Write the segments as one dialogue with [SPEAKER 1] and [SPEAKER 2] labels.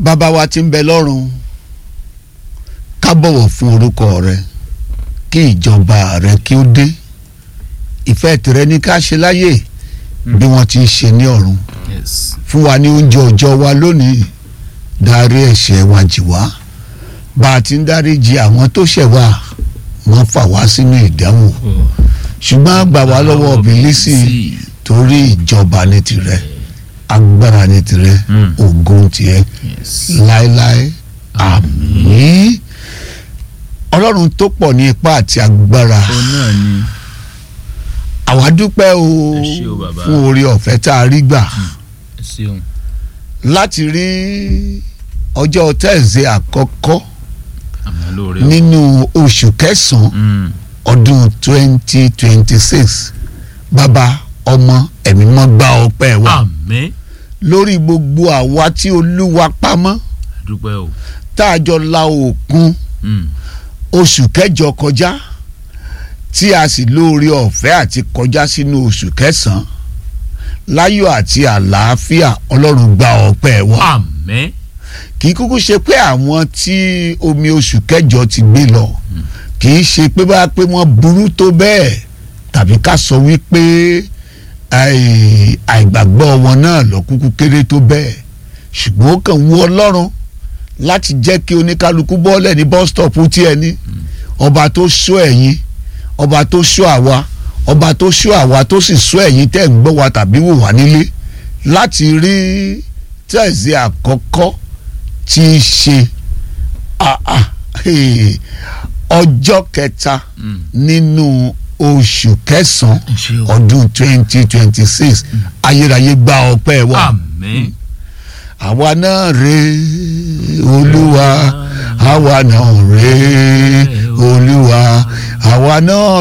[SPEAKER 1] bàbá wa tí ń bẹ lọ́run ká bọ̀wọ̀ fún orúkọ rẹ kí ìjọba rẹ kí ó dé ìfẹ́ tìrẹ ní ká ṣe láyè bí wọ́n ti ń ṣe ní ọ̀run
[SPEAKER 2] yes
[SPEAKER 1] fún wa ní oúnjẹ ọjọ́ wa lónìí dárí ẹ̀ṣẹ̀ wa jì wá bá a ti ń dáríjì àwọn tó ṣẹ̀ wá wọ́n fà wá sínú ìdánwò ṣùgbọ́n gbà wá lọ́wọ́ bìlísì torí ìjọba ní tirẹ̀ agbára ní tirẹ̀
[SPEAKER 2] Mm.
[SPEAKER 1] ògo tiẹ̀
[SPEAKER 2] yes
[SPEAKER 1] láéláé àmín ọlọ́run tó pọ̀ ní ipá àti agbára
[SPEAKER 2] òun náà ni
[SPEAKER 1] àwa dúpẹ́ o
[SPEAKER 2] Ẹ ṣé o bàbá.
[SPEAKER 1] fún oore ọ̀fẹ́ tá a rí gbà
[SPEAKER 2] ẹ ṣeun
[SPEAKER 1] láti rí ọjọ́ tẹ́ẹ̀sì àkọ́kọ́
[SPEAKER 2] àmọ́ lóore o
[SPEAKER 1] nínú oṣù kẹsàn-án
[SPEAKER 2] Mm.
[SPEAKER 1] ọdún twenty twenty six bàbá ọmọ ẹ̀mí mọ́ gbà ọpẹ́ wa
[SPEAKER 2] àmín
[SPEAKER 1] lórí gbogbo àwa tí olúwa pamọ́
[SPEAKER 2] dúpẹ́ o
[SPEAKER 1] tá a jọ la òkun
[SPEAKER 2] Mm.
[SPEAKER 1] oṣù kẹjọ kọjá tí a sì lóore ọ̀fẹ́ àti kọjá sínú oṣù kẹsàn-án láyọ̀ àti àlàáfíà ọlọ́run gba ọpẹ́ wa
[SPEAKER 2] àmín
[SPEAKER 1] kì í kúkú ṣe pé àwọn tí omi oṣù kẹjọ ti gbé lọ kì í ṣe pé bá pé wọ́n burú tó bẹ́ẹ̀ tàbí ká sọ wípé àì- àìgbàgbọ́ wọn náà lọ kúkú kéré tó bẹ́ẹ̀ ṣùgbọ́n ó kàn wú ọlọ́run láti jẹ́ kí oníkálukú bọ́ọ̀lẹ̀ ní bus stop tí ẹ ní ọba tó sọ ẹ̀yin ọba tó sọ àwa ọba tó sọ àwa tó sì sọ ẹ̀yin tẹ́ ń gbọ́ wa tàbí wò wá nílé láti rí tẹ̀sí àkọ́kọ́ tí í ṣe ah, ah, hey, ọjọ́ kẹta
[SPEAKER 2] Mm.
[SPEAKER 1] nínú oṣù kẹsàn-án
[SPEAKER 2] ẹ ṣé o
[SPEAKER 1] ọdún twenty twenty six ayérayé gba ọpẹ́ wa
[SPEAKER 2] àmín
[SPEAKER 1] àwa náà rèé olúwa àwa náà rèé olúwa àwa náà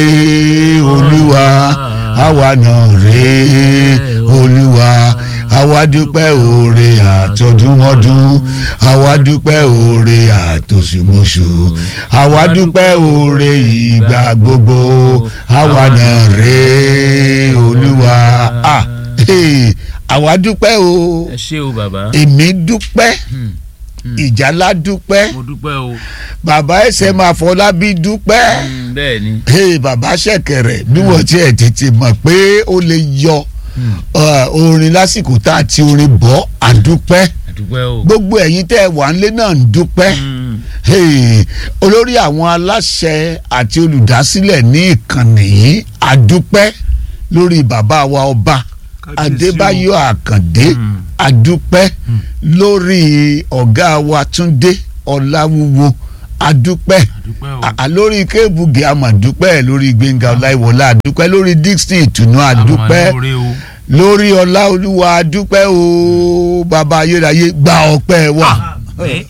[SPEAKER 1] rèé olúwa àwa náà rèé olúwa àwa dúpẹ́ oore àtọdúnmọ́dún àwa dúpẹ́ oore àtòṣùmọ́ṣù àwa dúpẹ́ oore ìgbà gbogbo àwa náà rèé olúwa ah hey, àwa dúpẹ́ o
[SPEAKER 2] ẹ ṣé o bàbá
[SPEAKER 1] èmi dúpẹ́
[SPEAKER 2] Mm. Mm.
[SPEAKER 1] ìjálá dúpẹ́
[SPEAKER 2] mo dúpẹ́ o
[SPEAKER 1] bàbá ẹsẹ̀ máa fọlábí dúpẹ́
[SPEAKER 2] Mm, bẹ́ẹ̀ ni
[SPEAKER 1] hey, bàbá ṣẹ̀kẹ̀rẹ̀ bí wọ́n tiẹ̀ tètè mọ̀ pé ó lè yọ
[SPEAKER 2] Mm.
[SPEAKER 1] uh, orin lásìkò tá a ti orin bọ́ àdúpẹ́
[SPEAKER 2] àdúpẹ́ o
[SPEAKER 1] gbogbo ẹ̀yin tẹ́ ẹ wà nílé náà ń dúpẹ́
[SPEAKER 2] Mm.
[SPEAKER 1] hey, olórí àwọn aláṣẹ àti olùdásílẹ̀ ní ìkànnì yìí àdúpẹ́ lórí bàbá wa ọba adébáyọ̀ àkàndé
[SPEAKER 2] Mm.
[SPEAKER 1] adúpẹ́ lórí ọ̀gá wa túndé ọláwúwo adúpẹ́
[SPEAKER 2] àdúpẹ́ o
[SPEAKER 1] à lórí kébùgì àmàdúpẹ́ lórí gbẹ̀ngà ọláìwọlá adúpẹ́ lórí dixon ìtùnú adúpẹ́
[SPEAKER 2] àmọ́ lóore o
[SPEAKER 1] lórí ọláolúwa adúpẹ́ o bàbá ayérayé gba ọpẹ́ wa
[SPEAKER 2] àmín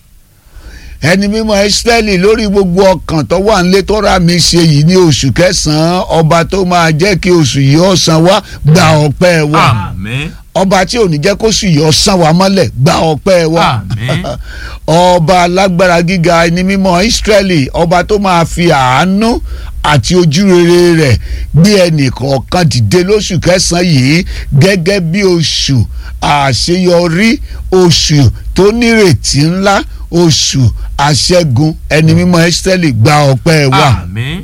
[SPEAKER 1] ẹni mímọ́ Ísírẹ́lì lórí gbogbo ọkàn tó wà nílé tó rà mí ṣe yìí ní oṣù kẹsàn-án ọba tó máa jẹ́ kí oṣù yìí ó san wá gba ọpẹ́ wa
[SPEAKER 2] àmín
[SPEAKER 1] ọba tí ò ní jẹ́ kó oṣù yìí ó san wá mọ́lẹ̀ gba ọpẹ́ wa
[SPEAKER 2] àmín
[SPEAKER 1] ọba alágbára gíga ẹni mímọ́ Ísírẹ́lì ọba tó máa fi àánú àti ojúrere rẹ̀ gbé ẹnì kọ̀ọ̀kan dìde lóṣù kẹsàn-án yìí gẹ́gẹ́ bí oṣù àṣeyọrí oṣù tó nírètí ńlá oṣù àṣẹ́gun ẹni mímọ́ Ísírẹ́lì gba ọpẹ́ wa
[SPEAKER 2] àmín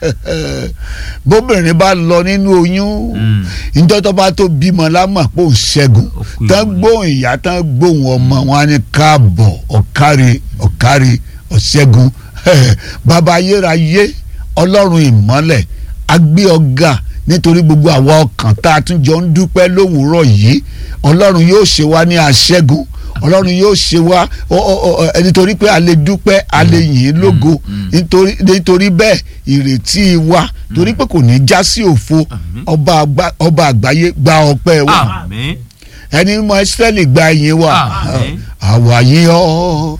[SPEAKER 1] bóbìnrin bá lọ nínú oyún
[SPEAKER 2] Mm.
[SPEAKER 1] njọ́ tó bá tó bímọ lámà pò ń ṣẹ́gun
[SPEAKER 2] Ó kú
[SPEAKER 1] tán
[SPEAKER 2] ìwọ ni.
[SPEAKER 1] gbóhùn ìyá tán gbóhùn ọmọ wọn á ní káàbọ̀ ọ̀kárí ọ̀kárí ọ̀ṣẹ́gun bàbá ayérayé ọlọ́run ìmọ́lẹ̀ agbé ọ̀gá nítorí gbogbo àwa ọkàn tá a tún jọ ń dúpẹ́ lówùúrọ̀ yìí ọlọ́run yóò ṣe wá ní aṣẹ́gun ọlọ́run yóò ṣe wá ọ- ọ- ọ- ẹ, nítorí pé a lè dúpẹ́ a lè yìn ín lógo nítorí nítorí bẹ́ẹ̀ ìrètí wa torí pé kò ní já sí òfo
[SPEAKER 2] Àmín.
[SPEAKER 1] ọba àgbá- ọba àgbáyé gba ọpẹ́ wa
[SPEAKER 2] àmín
[SPEAKER 1] ẹni mọ Ísírẹ́lì gba ìyìn wa
[SPEAKER 2] Àmín.
[SPEAKER 1] àwa yìn ọ́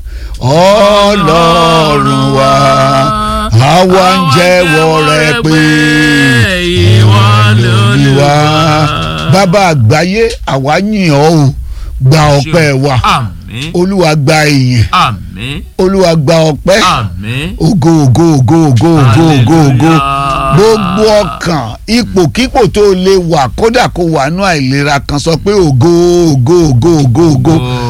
[SPEAKER 1] ọlọ́run wa àwa ń jẹ́wọ́ rẹ pé
[SPEAKER 2] ìwọ
[SPEAKER 1] lórí wa bàbá àgbáyé àwa yìn ọ́ o gba ọpẹ́ wa
[SPEAKER 2] àmín
[SPEAKER 1] olúwa gba ìyìn
[SPEAKER 2] àmín
[SPEAKER 1] olúwa gba ọpẹ́
[SPEAKER 2] àmín
[SPEAKER 1] ògo ògo ògo ògo ògo ògo ògo
[SPEAKER 2] Hallelujah.
[SPEAKER 1] gbogbo ọkàn ipòkípò tó lè wà kódà kó wà nú àìlera kan sọ pé ògo ògo ògo ògo ògo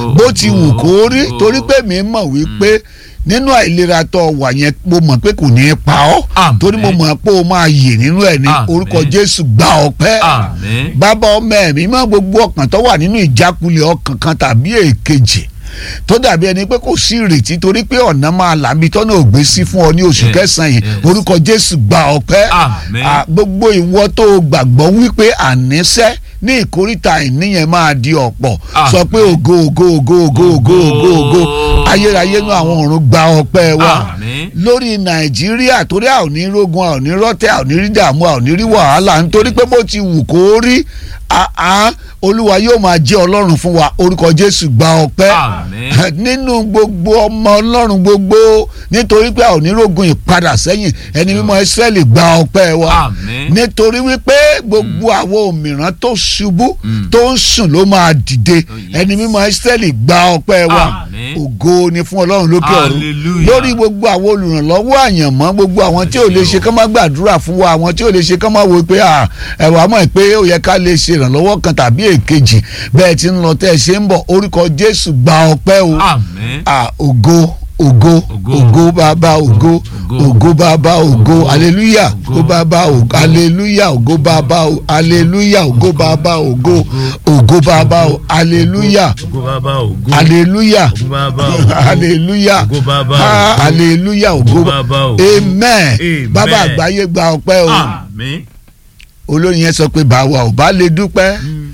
[SPEAKER 1] bó ti wù kó rí torí pé mi mọ̀ wípé nínú àìlera tó wà yẹn mo mọ̀ pé kò ní í pa ọ́
[SPEAKER 2] Àmín.
[SPEAKER 1] torí mo mọ̀ pé o máa yè nínú ẹ̀ ní
[SPEAKER 2] Àmín.
[SPEAKER 1] orúkọ Jésù gba ọpẹ́
[SPEAKER 2] àmín
[SPEAKER 1] bàbá ọmọ ẹ̀mí mọ́ gbogbo ọkàn tó wà nínú ìjákulẹ̀ ọkàn kan tàbí èkejì tó dàbí ẹni pé kò sí ìrètí torí pé ọ̀nà máa làbí tọ́nà ògbé sí fún ọ ní oṣù
[SPEAKER 2] Yes,
[SPEAKER 1] kẹsàn-án yìí
[SPEAKER 2] yes.
[SPEAKER 1] orúkọ Jésù gba ọpẹ́
[SPEAKER 2] Àmín.
[SPEAKER 1] À, gbogbo ìwọ tó o gbàgbọ́ wípé àníṣẹ́ ní ìkórìtà ìníyẹn máa di ọ̀pọ̀
[SPEAKER 2] Àmín.
[SPEAKER 1] sọ pé ògo ògo ògo ògo ògo ògo ògo ayérayé náà àwọn ọ̀run gba ọpẹ́ wa
[SPEAKER 2] Àmín.
[SPEAKER 1] lórí nàìjíríà torí a ò ní rógun a ò ní rọ́tẹ̀ a ò ní rí dààmú a ò ní rí wàhálà nítorí pé bó ti wù kó rí a- a olúwa yóò máa jẹ́ ọlọ́run fún wa orúkọ jésù gba ọpẹ́
[SPEAKER 2] Àmín.
[SPEAKER 1] nínú gbogbo ọmọ ọlọ́run gbogbo nítorí pé a ò ní rógun ìpadà sẹ́yìn ẹni mímọ́ ìsírẹ́lì gba ọpẹ́ wa
[SPEAKER 2] Àmín.
[SPEAKER 1] nítorí wípé gbogbo àwọn òmìrán tó ṣubú
[SPEAKER 2] Mm.
[SPEAKER 1] tó ń sùn ló máa dìde
[SPEAKER 2] Oh, yes.
[SPEAKER 1] ẹni mímọ́ ìsírẹ́lì gba ọpẹ́ wa
[SPEAKER 2] Àmín.
[SPEAKER 1] ògo ni fún ọlọ́run lókè ọ̀run
[SPEAKER 2] Hallelujah.
[SPEAKER 1] lórí gbogbo àwọn olùrànlọ́wọ́ àyànmọ́ gbogbo àwọn tí ò lè ṣe kán má gbàdúrà fún wa àwọn tí ò lè ṣe kán má wo pé à, ẹ̀wà mọ̀ pé ó yẹ ká lè ṣe ìrànlọ́wọ́ kan tàbí èkejì bẹ́ẹ̀ tí ń lọ tẹ́ ẹ ṣe ń bọ̀ orúkọ Jésù gba ọpẹ́ o
[SPEAKER 2] àmín
[SPEAKER 1] à, ògo ògo
[SPEAKER 2] Ògo.
[SPEAKER 1] ògo bàbá ògo
[SPEAKER 2] Ògo.
[SPEAKER 1] ògo bàbá ògo
[SPEAKER 2] Ògo.
[SPEAKER 1] aleluya
[SPEAKER 2] Ògo.
[SPEAKER 1] ògo bàbá ògo aleluya ògo bàbá ògo aleluya ògo bàbá ògo ògo bàbá ògo aleluya
[SPEAKER 2] ògo bàbá ògo
[SPEAKER 1] aleluya
[SPEAKER 2] ògo bàbá ògo
[SPEAKER 1] hallelujah
[SPEAKER 2] Ògo bàbá
[SPEAKER 1] Ah,
[SPEAKER 2] ògo.
[SPEAKER 1] hallelujah ògo
[SPEAKER 2] Ògo bàbá ògo.
[SPEAKER 1] amen
[SPEAKER 2] Amen.
[SPEAKER 1] bàbá àgbáyé gba ọpẹ́ o
[SPEAKER 2] àmín
[SPEAKER 1] olórin yẹn sọ pé báwa ò bá lè dúpẹ́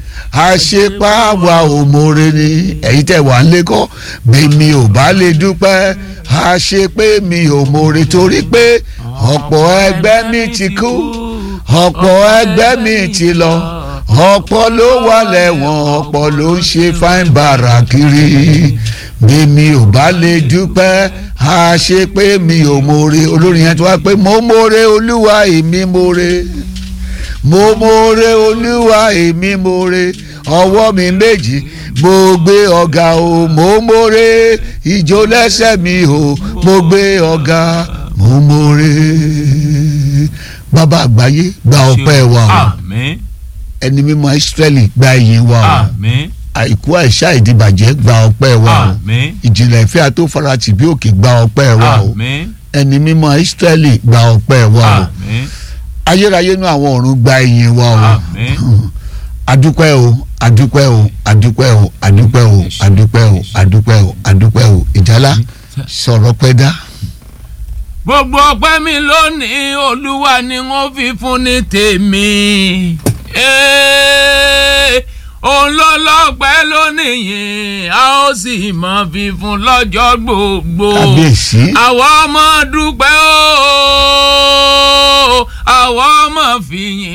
[SPEAKER 1] àṣepá wa ò mọ̀ọ́rẹ́ ni ẹ̀yin tẹ̀ wá ń lékọ́ bí mi ò bá lè dúpẹ́ àṣepé mi ò mọ̀ọ́rẹ́ torí pé ọ̀pọ̀ ẹgbẹ́ mi ti kú ọ̀pọ̀ ẹgbẹ́ mi ti lọ ọ̀pọ̀ ló wà lẹ́wọ̀n ọ̀pọ̀ ló ń ṣe fáin bàrà kiri bí mi ò bá lè dúpẹ́ àṣepé mi ò mọ̀ọ́rẹ́ olórin yẹn tó wá pé mo mọ̀ọ́rẹ́ olúwa èmi mọ̀ọ́rẹ́ mo mọ̀ọ́rẹ́ olúwa èmi mọ̀ọ́rẹ́ ọwọ́ mi méjì mo gbé ọ̀gá o mo mọ̀ọ́rẹ́ ìjó lẹ́sẹ̀ mi o mo gbé ọ̀gá mo mọ̀ọ́rẹ́ bàbá àgbáyé gba ọpẹ́ wa o
[SPEAKER 2] àmín
[SPEAKER 1] ẹni mímọ́ Ísírẹ́lì gba ìyìn wa o
[SPEAKER 2] àmín
[SPEAKER 1] àìkú àìsá ìdìbàjẹ́ gba ọpẹ́ wa o
[SPEAKER 2] àmín
[SPEAKER 1] ìjìnlẹ̀ ìfẹ́ àtòfaratì bí òkè gba ọpẹ́ wa o
[SPEAKER 2] àmín
[SPEAKER 1] ẹni mímọ́ Ísírẹ́lì gba ọpẹ́ wa o
[SPEAKER 2] àmín
[SPEAKER 1] ayérayé nú àwọn ọ̀run gba ìyìn wa o
[SPEAKER 2] àmín
[SPEAKER 1] adúpẹ́ o adúpẹ́ o adúpẹ́ o adúpẹ́ o adúpẹ́ o adúpẹ́ o adúpẹ́ o ìjálá sọ̀rọ̀ pẹ́ dá.
[SPEAKER 2] gbogbo ọpẹ́ mi lónìí olúwa ni wọ́n fi fún ní tèmi Ee, òun ló lọ́pẹ́ lónìí yìí a ó sì mọ̀ fífún lọ́jọ́ gbogbo
[SPEAKER 1] kábíyèsí
[SPEAKER 2] àwa ọmọ dúpẹ́ o àwa ọmọ fìyìn